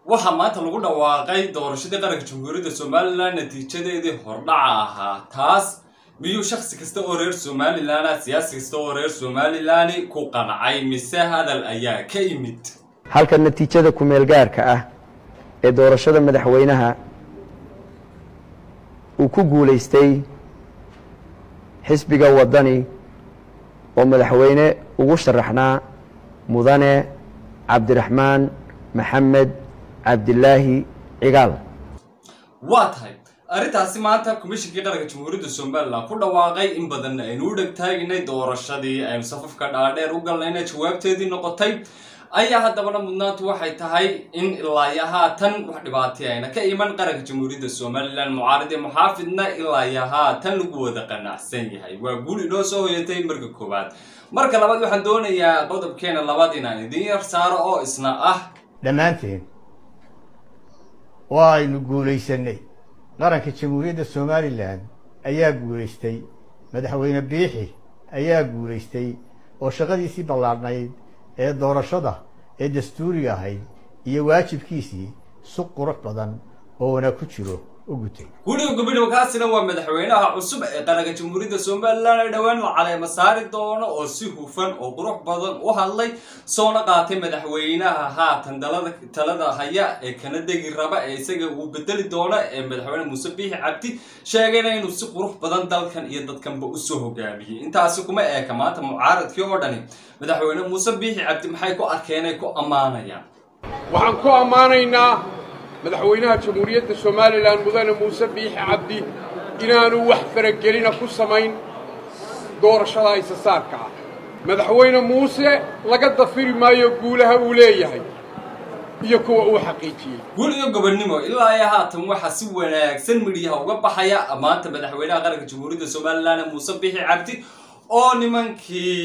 waxaa maanta lagu dhawaaqay doorashadii qaranka jamhuuriyadda somalilan natiijadeedii hordhaca ahaa taas miyuu shaksi kasta oo reer somalilan ah siyaasi kasta oo reer somalilan ku qancay mise hadal ayaa ka yimid halka natiijada kumeel gaarka ah ee doorashada madaxweynaha uu ku guulaystay xisbiga waddani oo madaxweyne ugu sharaxnaa mudane cabdiraxmaan maxamed cabdilaahi cigaal waa tahay arrintaasi maanta komishinkii qaranka jamhuuriyadda somalilan ku dhawaaqay in badanna aynu u dhegtaaginay doorashadii aynu safafka dhaadheer u galnayna jawaabteedii noqotay ayaa haddabana mudnaantu waxay tahay in ilaayo haatan wax dhibaatay ayna ka iman qaranka jamhuuriyadda somalilan mucaaridii muxaafidna ilaayo haatan lagu wada qanacsan yahay waa guul inoo soo hoyatay marka koowaad marka labaad waxaan doonayaa qodobkeena labaad inaan idiin yar saaro oo isna ah dhammaanteen waa aynu guulaysanay qaranka jamhuuriyadda somalilan ayaa guulaystay madaxweyne biixi ayaa guulaystay oo shaqadiisii ballaadhnayd ee doorashada ee dastuuriga ahayd iyo waajibkiisii si qurux badan oo wanaag ku jiro u gutay guliga gobidhabo kaasina waa madaxweynaha cusub ee qaranka jamhuuriyadda somalilan ee dhowaan la caleema saari doono oo si hufan oo qurux badan u hadlay soona qaatay madaxweynaha haatan dalada talada haya ee kana degi raba ee isaga uu bedeli doono ee madaxweyne muuse biixi cabdi sheegayna inuu si qurux badan dalkan iyo dadkanba usoo hogaamiyey intaasi kuma eeka maanta mucaaradkii oo dhani madaxweyne muuse biixi cabdi maxay ku arkeen ay ku ammaanayaan waxaan ku ammaanaynaa madaxweynaha jamhuuriyadda somalilan mudane muuse biixi cabdi inaanu wax faragelina ku samayn doorashada isasaarka ah madaxweyne muuse laga dafiri maayo guulaha uu leeyahay iyo kuwa uu xaqiijiyey guul iyo gobonnimo ilaa iyo haatan waxaa si wanaagsan midhiyaha uga baxaya maanta madaxweynaha qaranka jamhuuriyadda somalilan muuse biixi cabdi oo nimankii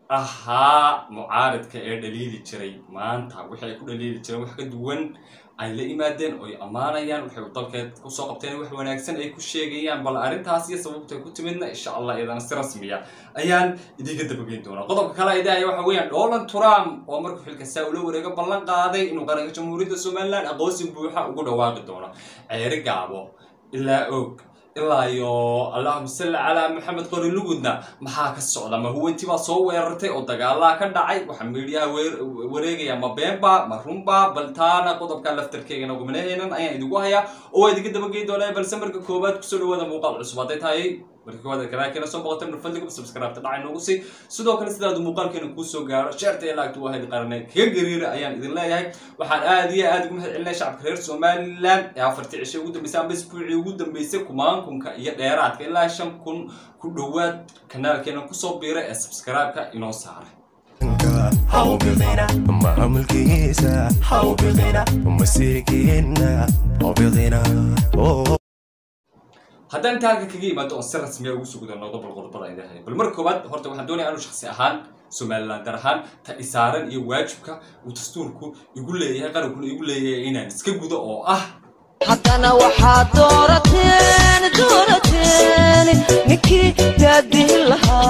ahaa mucaaridka ee dhaliili jiray maanta wixii ay ku dhaliili jireen wax ka duwan ay la yimaadeen oo ay ammaanayaan waxay dalkeed kusoo qabteen wax wanaagsan ay ku sheegayaan bal arrintaas iyo sababtay ku timidna insha allah iyadana si rasmiya ayaan idiinka dabageyn doonaa qodobka kale idahaya waxa weeyaan donald trump oo markuu xilka saa ula wareego ballan qaaday inuu qaranka jamhuuriyadda somalilan aqoonsi buuxa ugu dhawaaqi doono ceeri gaabo ilaa og ilaa iyo allahuma salli calaa maxamed qori lugudna maxaa ka socda ma huwanti baa soo weerartay oo dagaalaha ka dhacay waxaa miidhiyaha wareegaya ma beenba ma runba bal taana qodobka laftarkeygana gumanaheenan ayaan idigu hayaa oo waa idinka dabageyn doonaa balse marka koowaad kusoo dhawaada muuqaal cusub hadday tahay marka koowaad kanaalkeena soo boqotay nafadliga subscribe dhacay noogu sii sidoo kale sidaadu muuqaalkeena kuu soo gaaro sheerta ee laagta waa hadi qarane kaga gariira ayaan idin leeyahay waxaan aad iyo aad ugu mahad celinaya shacabka reer somalilan ee afartii cishay ugu dambeysay amba isbuucii ugu dambeysay kumaankunka iyo dheeraadka ilaa shan kun ku dhowaad kanaalkeena kusoo biira ee subscribe-ka inoo saaray maamulkiisa hawbidina masirkiina hawbidina haddaan inta halka kaga yimaado oon si rasmiya ugu sugda noqdo bal qodobada idahay bal marka koowaad horta waxaan doonaya anu shaksi ahaan somalilan dar ahaan ta isaaran iyo waajibka uu dastuurku igu leeyahay qarankuna igu leeyahay inaan iska gudo oo ah haddana waxaad doorateen doorateen ninkii daadihin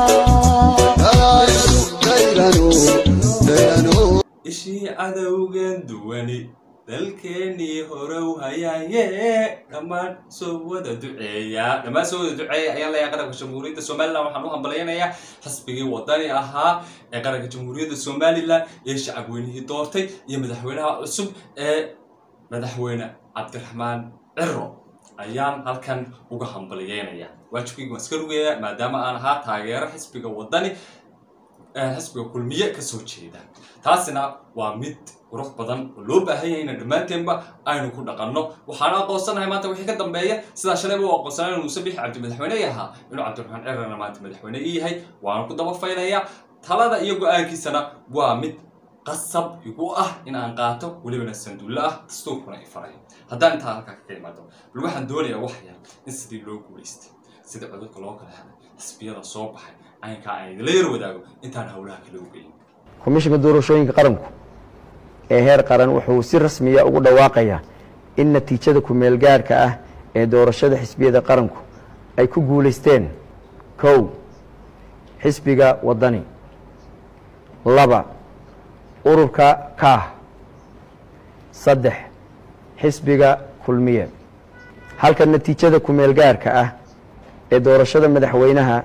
lahaa ishii cadowgan duwani dalkeenii horow hayaaye dhammaan soo wada duceeya dhammaan soo wada duceeya ayaan leeyahay qaranka jamhuuriyadda somalilan waxaan u hambalyanayaa xisbigii wadani ahaa ee qaranka jamhuuriyadda somalilan ee shacabweynihii doortay iyo madaxweynaha cusub ee madaxweyne cabdiraxmaan ciro ayaan halkan uga hambalyeynaya waajibkayga waan iska rugaya maadaama aan ahaa taageero xisbiga wadani xisbiga kulmiye kasoo jeeda taasina waa mid qurux badan oo loo baahan yahay inaan dhammaanteenba aynu ku dhaqanno waxaana aqoonsanahay maanta wixii ka dambeeya sidaa shalayba u aqoonsanay inuu muuse biixi cabdi madaxweyne ahaa inuu cabdiraxmaan cirana maanta madaxweyne ii yahay waana ku daba faylaya talada iyo go-aankiisana waa mid qasab igu ah in aan qaato welibana sanduulle ah dastuurkuna i faray haddaan intaa halkaa kaga imaado bal waxaan doonayaa wax yar in sidii loo guulaystay sida codadka loo kala helay xisbiyada soo baxay aynkaa aan idinla yar wadaago intaan howlaha kala ogeyn komishinka doorashooyinka qaranku ee heer qaran wuxuu si rasmiya ugu dhawaaqayaa in natiijada kumeel gaarka ah ee doorashada xisbiyada qaranku ay ku guulaysteen kow xisbiga waddani laba ururka kaah saddex xisbiga kulmiye halka natiijada kumeel gaarka ah ee doorashada madaxweynaha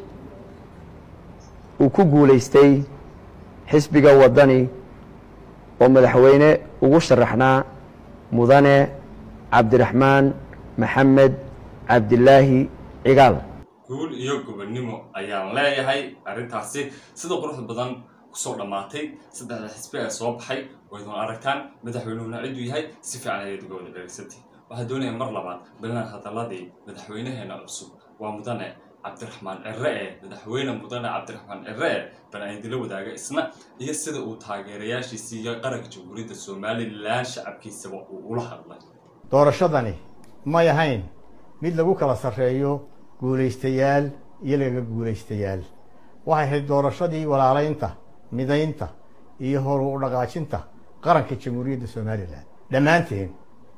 uu ku guulaystay xisbiga waddani oo madaxweyne ugu sharaxnaa mudane cabdiraxmaan maxamed cabdilaahi cigaal guul iyo gobonnimo ayaan leeyahay arrintaasi sida quruxda badan kusoo dhammaatay saddexda xisbi ee soo baxay waydun aragtaan madaxweynuhuna ciduu yahay si fiican ayaad uga wada dhegaysantay waxaa doonaya mar labaad bilan hadaladii madaxweynaheena cusub waa mudane cabdiraxmaan cire ee madaxweyne mudane cabdiraxmaan cire ee bal aan idila wadaaga isna iyo sida uu taageerayaashiisii iyo qaranka jamhuuriyadda somalilan shacabkiisaba uu ula hadlay doorashadani may ahayn mid lagu kala sarreeyo guulaystayaal iyo laga guulaystayaal waxay ahayd doorashadii walaalaynta midaynta iyo horu u dhaqaajinta qaranka jamhuuriyadda somalilan dhammaanteen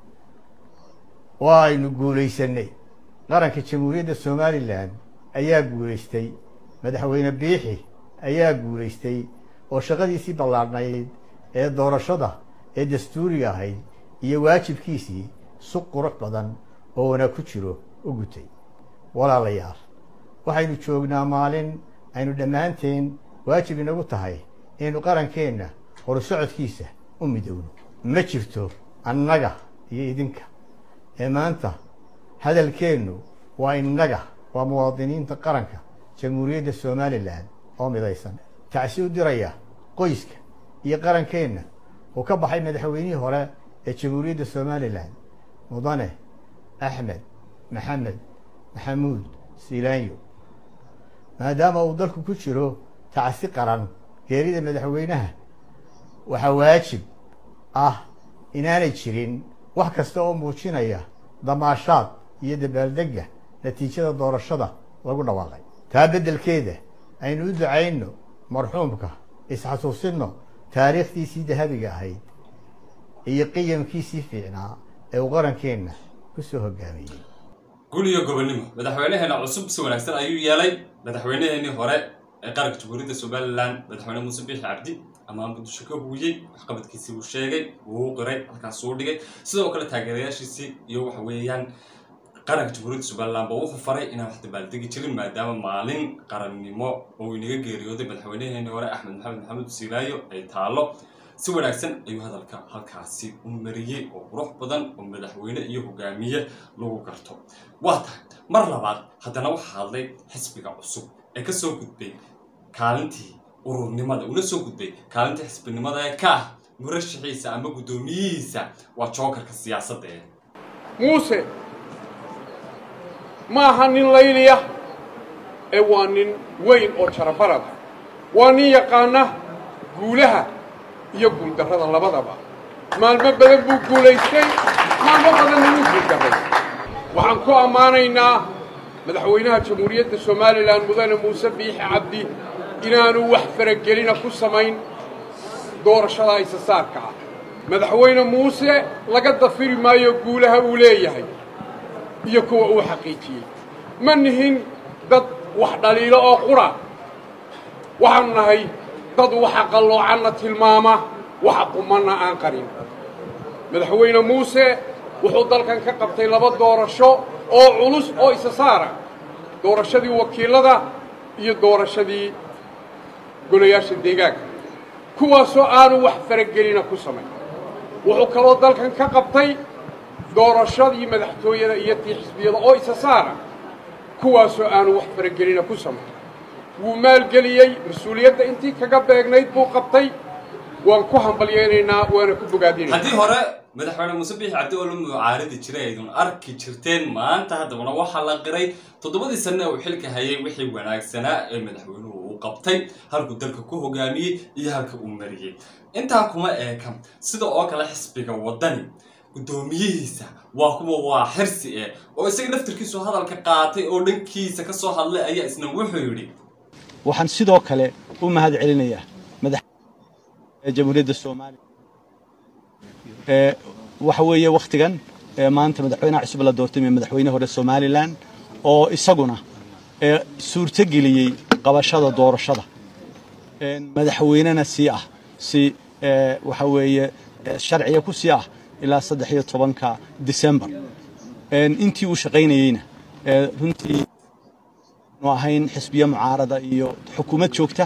waa aynu guulaysanay qaranka jamhuuriyadda somalilan ayaa guulaystay madaxweyne biixi ayaa guulaystay oo shaqadiisii ballaadhnayd ee doorashada ee dastuuriga ahayd iyo waajibkiisii si qurux badan oo wanaag ku jiro u gutay walaalayaal waxaynu joognaa maalin aynu dhammaanteen waajib inagu tahay inaynu qarankeenna horusocodkiisa u midowno ma jirto annaga iyo idinka ee maanta hadalkeennu waa innaga waa muwaadiniinta qaranka jamhuuriyadda somalilan oo midaysan tacsi u diraya qoyska iyo qarankeenna uu ka baxay madaxweynihii hore ee jamhuuriyadda somalilan mudane axmed maxamed maxamuud siilaanyo maadaama uu dalku ku jiro tacsi qaran geerida madaxweynaha waxaa waajib ah inaanay jirin wax kasta oo muujinaya damaashaad iyo dabaaldegga natiijada doorashada lagu dhawaaqay taa beddelkeeda aynu u ducayno marxuumka isxasuusinno taariikhdiisii dahabiga ahayd iyo qiyamkiisii fiicnaa ee uu qarankeenna ku soo hogaamiyey guul iyo gobonnimo madaxweynaheena cusub si wanaagsan ayuu yeelay madaxweynaheenii hore ee qaranka jamhuuriyadda somalilan madaxweyne muuse biixi cabdi amaan muqdisho ka huuyey waxqabadkiisii uu sheegay wuu u qiray halkaasuu dhigay sidoo kale taageerayaashiisii iyo waxa weeyaan qaranka jamhuuriyadda somalilan ba wuxuu faray inaan wax dabaaldegi jirin maadaama maalin qarannimo oo inaga geeriyooday madaxweynaheenii hore axmed maxamed maxamuud siilaayo ay taallo si wanaagsan ayuu hadalka halkaasi u mariyey oo qurux badan oo madaxweyne iyo hogaamiye lagu garto waa tahay mar labaad haddana waxaa hadlay xisbiga cusub ee ka soo gudbay kaalintii ururnimada una soo gudbay kaalintii xisbinimada ee ka ah murashaxiisa ama guddoomiyihiisa waa jookarka siyaasadda ee muuse ma aha nin layliya ee waa nin weyn oo jarabarada waa nin yaqaana guulaha iyo guuldarrada labadaba maalmo badan buu guulaystay maalmo badanna wuu guuldarray waxaan ku ammaanaynaa madaxweynaha jamhuuriyadda somalilan mudane muuse biixi cabdi inaanu wax faragelina ku samayn doorashada isasaarka ah madaxweyne muuse laga dafiri maayo guulaha uu leeyahay iyo kuwa uu xaqiijiyey ma nihin dad wax dhaliilo oo qura waxaanu nahay dad waxa qalloocanna tilmaama waxa qumanna aan qarin madaxweyne muuse wuxuu dalkan ka qabtay laba doorasho oo culus oo isa saara doorashadii wakiilada iyo doorashadii golayaasha deegaanka kuwaasoo aanu wax faragelina ku samayn wuxuu kaloo dalkan ka qabtay doorashadii madaxtooyada iyo tii xisbiyada oo isa saara kuwaasoo aanu wax faragelina ku samayn wuu maalgeliyey mas-uuliyadda intii kaga beegnayd buu qabtay waan ku hambalyaynaynaa waana ku bogaadinayna haddii hore madaxweyne muuse biixi cabdi oo la mucaaridi jiray aydun arki jirteen maanta haddabana waxaa la qiray toddobadii sanne uu xilka hayay wixii wanaagsanaa ee madaxweynuhu uu qabtay halkuu dalka ku hogaamiyey iyo halka uu mariyey intaa kuma eekan sida oo kale xisbiga waddani guddoomiyihiisa waa kuwa waa xirsi eh oo isaga naftirkiisu hadalka qaatay oo dhankiisa ka soo hadlay ayaa isna wuxuu yidhi waxaan sidoo kale u mahad celinayaa madax jamhuuriyadda soomaaliya ee waxa weeye wakhtigan ee maanta madaxweynaha cusub la doortay ee madaxweyne hore somalilan oo isaguna ee suurto geliyey qabashada doorashada madaxweynena sii ah si waxa weeye sharciga ku sii ah ilaa saddex iyo tobanka december intii uu shaqaynayeyna runtii nu ahayn xisbiye mucaarada iyo xukuumad joogta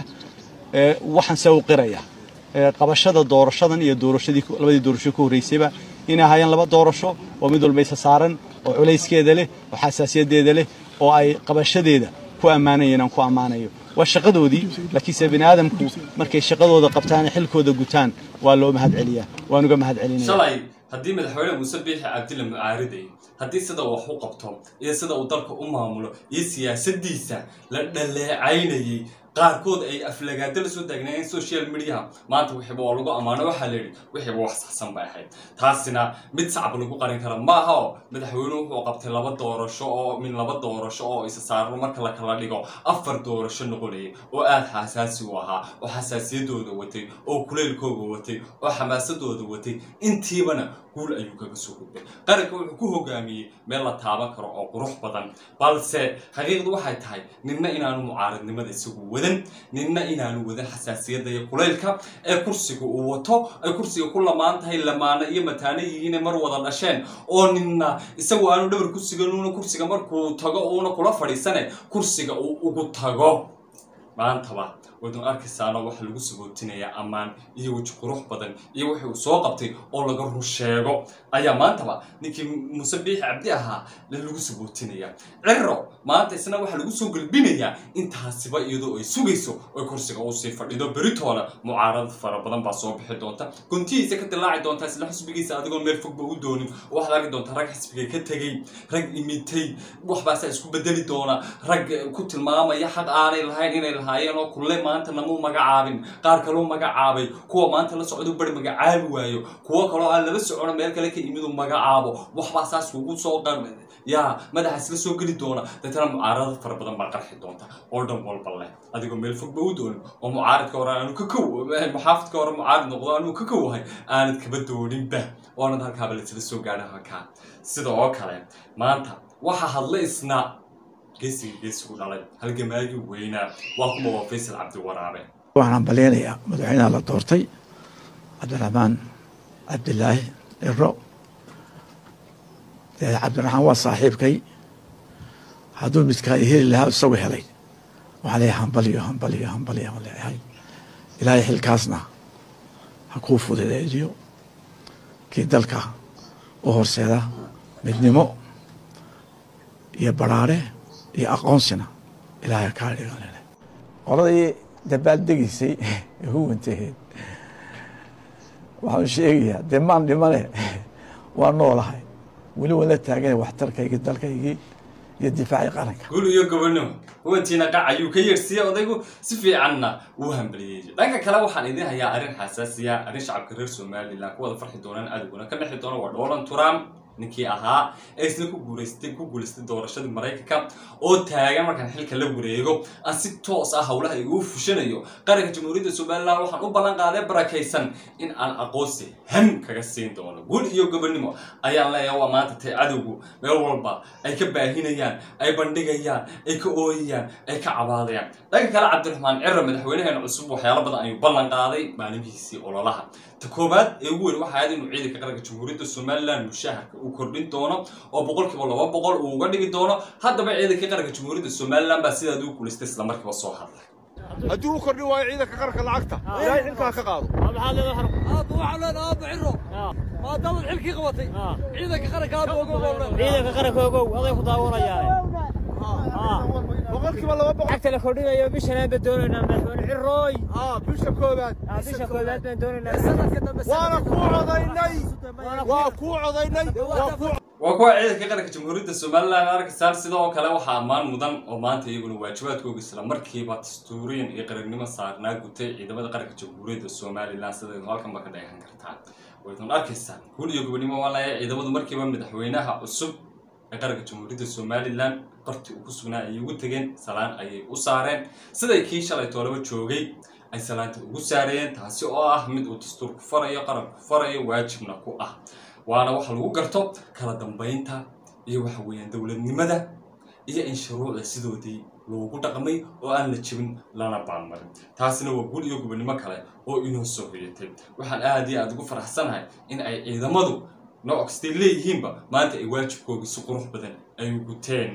waxaan se u qiraya qabashada doorashadan iyo doorashadii labadii doorasho ka horreysayba inay ahaayeen laba doorasho oo mid walba isa saaran oo culayskeeda leh oo xasaasiyadeeda leh oo ay qabashadeeda ku ammaanayeen aan ku ammaanayo waa shaqadoodii laakiinse bini aadamku markay shaqadooda qabtaan xilkooda gutaan waa loo mahad celiyaa waan uga mahad celinaya shalay haddii madaxweyne muuse biixi cabdi la mucaariday haddii sida wax u qabto iyo sida uu dalka u maamulo iyo siyaasaddiisa la dhaleecaynayey qaarkood ay aflagaado la soo taagnaayeen social mediaha maanta wixiiba waa lagu ammaano waxaa la yidhi wixiiba wax saxsan bay ahayd taasina mid sacab lagu qarin kara ma aha oo madaxweynuhu wuxuu qabtay laba doorasho oo min laba doorasho oo isa saarno marka la kala dhigo afar doorasho noqonayay oo aada xasaasi u ahaa oo xasaasiyadooda watay oo kuleylkooga watay oo xamaasadooda watay intiibana guul ayuu kaga soo gudbay qaranka wuxuu ku hogaamiyey meel la taaban karo oo qurux badan balse xaqiiqdu waxay tahay ninna inaanu mucaaradnimada isagu wadan ninna inaanu wadan xasaasiyadda iyo kulaylka ee kursiga uu wato ay kursiga ku lamaan tahay lamaano iyo mataano yihiine mar wada dhasheen oo ninna isagu aanu dhabar ku siganuuna kursiga markuu tago uuna kula fadhiisane kursiga uu ugu tago maantaba wadun arkaysaano waxa lagu sabootinayaa ammaan iyo weji qurux badan iyo wixii uu soo qabtay oo laga run sheego ayaa maantaba ninkii muuse biixi cabdi ahaa lagu sabootinayaa ciro maanta isna waxaa lagu soo gelbinayaa intaasiba iyadoo ay sugayso oy kursiga uu sii fadhido beritoona mucaarad fara badan baa soo bixi doonta guntihiisa ka dilaaci doonta isla xisbigiisa adigoo meel fogba u doonin waxaad arki doontaa rag xisbiga ka tegey rag imitay waxbaasaa isku bedeli doona rag ku tilmaamaya xaq aanay lahayn inay lahaayeen oo kulle maanta namuu magacaabin qaar kaloo magacaabay kuwa maanta la socdo bari magacaabi waayo kuwo kaloo aan laba socono meel kale ka imidu magacaabo waxbaa saas ugu soo qar yaa madaxaas la soo geli doona deetana mucaarada fara badan baa qarxi doonta oo dhan walba leh adigoo meel fogba u doonin oo mucaaridka hore aanu ka kow muxaafidka hore mucaarid noqdo anuu ka kowahay aanad kaba dooninba oonad halkaaba lasla soo gaadha halkaa sida oo kale maanta waxa hadla isna geesiga geesigu dhalay halgamaagii weynaa waa kuma waa faysal cabdiwaraabe waxaan baleynayaa madaxweynaha la doortay cabdiraxmaan cabdilaahi ciro dee cabdiraxmaan waa saaxiibkay hadduu midkaa heli lahaa isagu helay waxaa leeyahay hambaliyo hambaliyo hambaliyo aan leeyahay ilaahay xilkaasna ha kuu fududeejiyo kii dalka u horseeda midnimo iyo baraare iyo aqoonsina ilaahay kaa dhigan leh qoladii dabaaldegiisay ee huwantaheed waxaan sheegayaa dee maan dhimane waa noolahay weli waan la taagana waxtarkaygii dalkaygii iyo difaacii qaranka gul iyo gobonimo huwantiina qac ayuu ka yeersiiyey odaygu si fiicanna wuu hambaliyey dhanka kale waxaan idin hayaa arrin xasaasiya arrin shacabka reer somalilan ku wada farxi doonaan adiguna ka dhexi doona waa donald trump ninkii ahaa ee isna ku guulaystay ku guulaystay doorashadii maraykanka oo taagan markaan xilka la wareego aan si toos ah howlaha igu fushanayo qaranka jamhuuriyadda somalilan waxaan u ballan qaaday barakaysan in aan aqoonsi ham kaga siin doono guul iyo gobonimo ayaan leeyahay waa maanta tay cadowgu meel walba ay ka baahinayaan ay bandhigayaan ay ka ooyayaan ay ka cabaadayaan dhanka kale cabdiraxmaan ciro madaxweynaheena cusub waxyaalo badan ayuu ballan qaaday maalimihiisii ololaha ta koowaad ee ugu weyn waxa ahayd inuu ciidanka qaranka jamhuuriyadda somalilan mushaharka uu kordhin doono oo boqolkiiba laba boqol uu uga dhigi doono haddaba ciidanka qaranka jamhuuriyadda somalilan baa sidaad u guulaystay isla markiiba soo hadlay haddii uu kordhin waayo ciidanka qaranka lacagta ilaahay xilkaa ka qaado aabba waxaan leenahay aabba ciro maadaamaad xilkii qabatay ciidanka qaranka aabba ogow baan leenahay ciidanka qaranka ogow aday ku daawanayaan boqolkiiba laba boqol lacagta la kordhinayo bishanaan baan doonaynaa madaxweyne cirooy bisha koobaad bisha koobaad baan doonaynaa waana kuu codaynay waa kuu codaynay waa kuu waa kuwa ciidanka qaranka jamhuuriyadda somalilan arkaysaan sidoo kale waxaa ammaan mudan oo maanta iyaguna waajibaadkooga isla markiiba dastuuriyan iyo qarannimo saarnaa gutay ciidamada qaranka jamhuuriyadda somalilan sidaynu halkanba ka dheehan kartaan waydun arkaysaan guul iyo gobonimo waa laaya ciidamadu markiiba madaxweynaha cusub ee qaranka jamhuuriyadda somalilan barti uu ku sugnaa ayay ugu tegeen salaan ayay u saareen siday kii shalay toolaba joogay ay salaanta ugu saarayeen taasi oo ah mid uu dastuurku farayo qaranku farayo waajibna ku ah waana waxa lagu garto kala dambaynta iyo waxa weeyaan dowladnimada iyo in shuruucda sidoodii loogu dhaqmay oo aan la jebin lana baanmarin taasina waa guul iyo gobonimo kale oo inoo soo hoyatay waxaan aad iyo aad ugu faraxsanahay in ay ciidamadu nooc kastay leeyihiinba maanta ay waajibkooga si qurux badan ay u guteen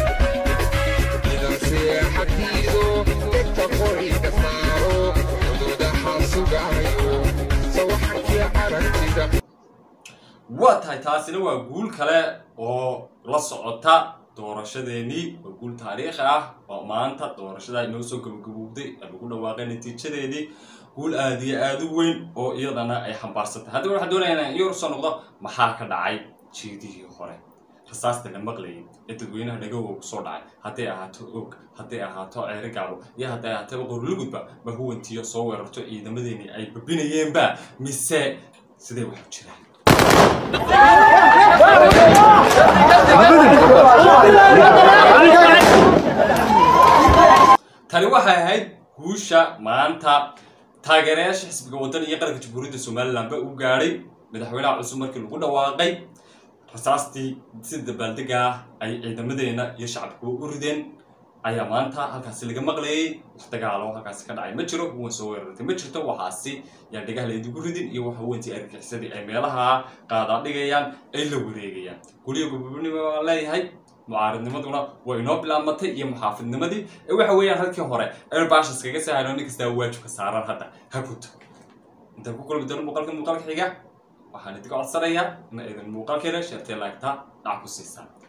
waa tahay taasina waa guul kale oo la socota doorashadeenii waa guul taariikhi ah oo maanta doorashada inoo soo gabagabowday ee lagu dhawaaqay natiijadeedii guul aada iyo aada u weyn oo iyadana ay xambaarsantay haddaba waxaan doonayaa inaan iyar soo noqdo maxaa ka dhacay jiidihii hore rasaasta la maqlayay ee dadweynaha dhagowga ku soo dhacay hadday ahaato og hadday ahaato ceere gacbo iyo hadday ahaataba qorlugudba ma huwantiyo soo weerarto ciidamadeeni ay babinayeenba mise sidee waxu jiraan tani waxay ahayd guusha maanta taageerayaasha xisbiga waddan iyo qaranka jamhuuriyadda somalilan ba u gaadhay madaxweynaha cusub markii lagu dhawaaqay rasaastii si dabaaldega ah ay ciidamadeena iyo shacabkuba u rideen ayaa maanta halkaasi laga maqlayay wax dagaalo halkaasi ka dhacay ma jiro huwan soo weerartay ma jirto waxaasi yaa dhagaha laydigu ridin iyo waxa huwantii argixisadi ay meelaha qaadaa dhigayaan ay la wareegayaan guryo gobobnimo waan leeyahay mucaaridnimaduna way inoo bilaabmatay iyo muxaafidnimadii ee waxa weeyaan halkii hore aynu baashas kaga sahayno nin kastaa waajibka saaran hadda ha guto intaan ku kulmi doono muuqaalka muuqaalka xiga waxaan idinka codsanayaa in aydan muuqaalkeena sheertee laagtaa dhac ku siisaan